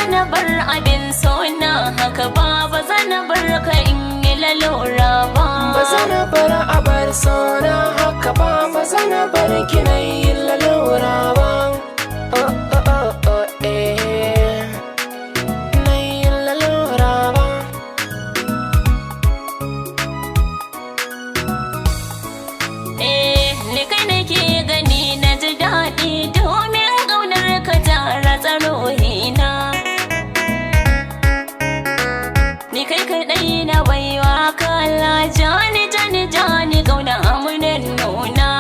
zana bar abin sona haka ba ba zana bar ka in yi lalura ba ba zana bar abar sona haka ba ba zana bar kina yin lalura ba oh oh oh oh eh na yin lalura ba eh ni kai nake gani na ji daɗi domin ƙaunar ka ta ratsa ruhina ni kai kaɗai na baiwa kala jani jani jani ƙauna amunan nuna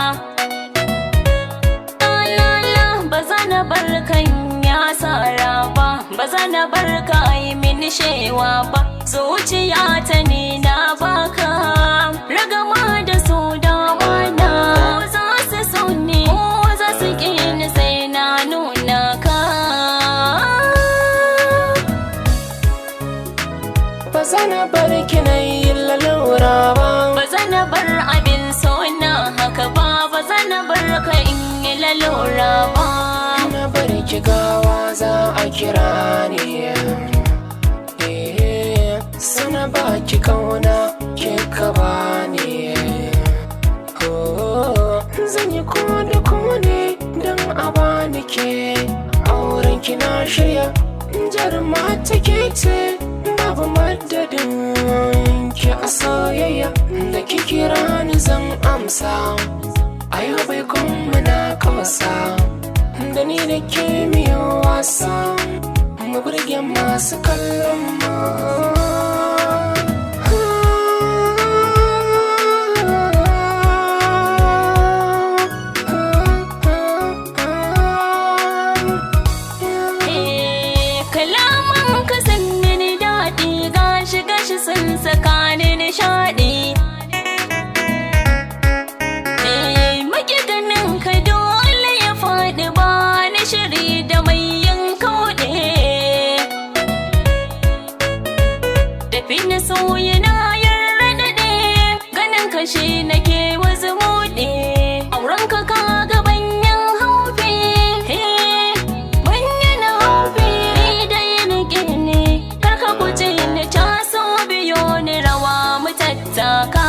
la ba za na bar kan ya sara ba ba za na bar ka yi min shewa ba zuciya ta ne na baka ragama da su dama na ko za su so ne ko za su ƙi ni sai na nuna ka ba zana bar kina yin lalura ba ba za na bar abin sona haka ba ba za na bar ka in yi lalura ba na bar ki gawa za a kira ni eh sana ba ki kauna ke ka ba ni oh zan yi ko da ko ne don a bani ke auren ki na shirya jarma take ce babu madadin ki a soyayya da ki kira ni zan amsa ayo bai kuma na kawasa da ni da ke miyo wasa mu burge masu kallon mu Eh, kalaman ka sun mini daɗi gashi gashi sun saka ni nishaɗi Eh, maki ganin ka dole ya faɗi ba ni shiri da mai yin kauɗe Tafi na sauyi na yarda daɗe ganin ka shi nake wasu muɗe auren ka ka ga banyan haufi eh, banyan haufi ni dai nake ne kar ka guje ni taso biyo ni rawa mu tattaka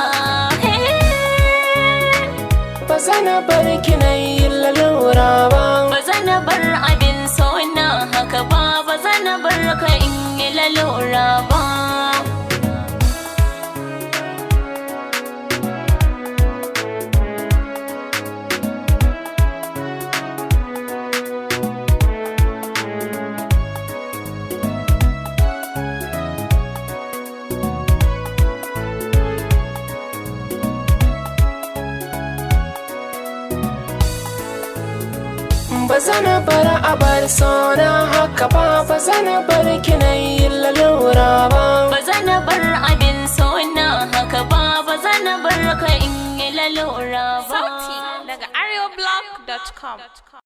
eh. ba zana bar ki na yin lalura ba ba zana bar abin sona haka ba ba zana bar ka in yi lalura ba ba zana bar abar sona haka ba ba zana bar ki na yin lalura ba ba zana bar abin sona haka ba ba zana bar ka in yi lalura ba Sauti daga areoblog.com.